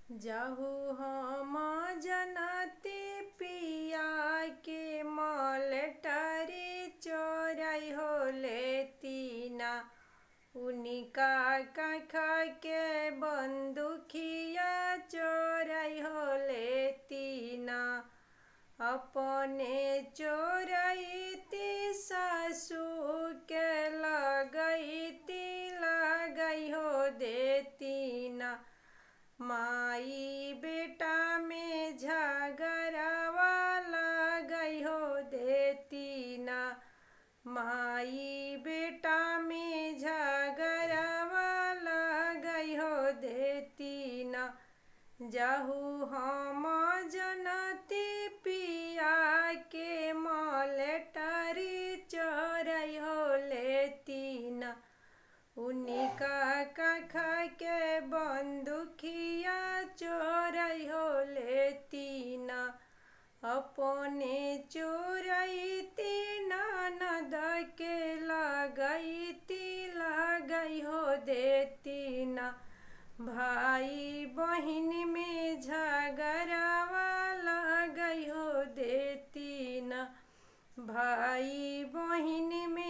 जाहु हम जनती पिया के मलटरी चोराई हो लेतीना उनिका कखा के बंदुखिया चोराई हो लेतीना अपने चोरैती सासू के लगैती लगई हो देतीना माई बेटा में झगड़ावा लगई हो देतीना माई बेटा में झगड़ावा लगई हो देतीना जाहू हम जनती पिया के मलटरी चोरई हो लेतीना उनिका कखा के बंदुखिया चोरई हो लेतीना अपने चोरैती ननद के लगैती लगई हो देतीना भाई बहिन में झगड़ावा लगई हो देतीना भाई बहिन में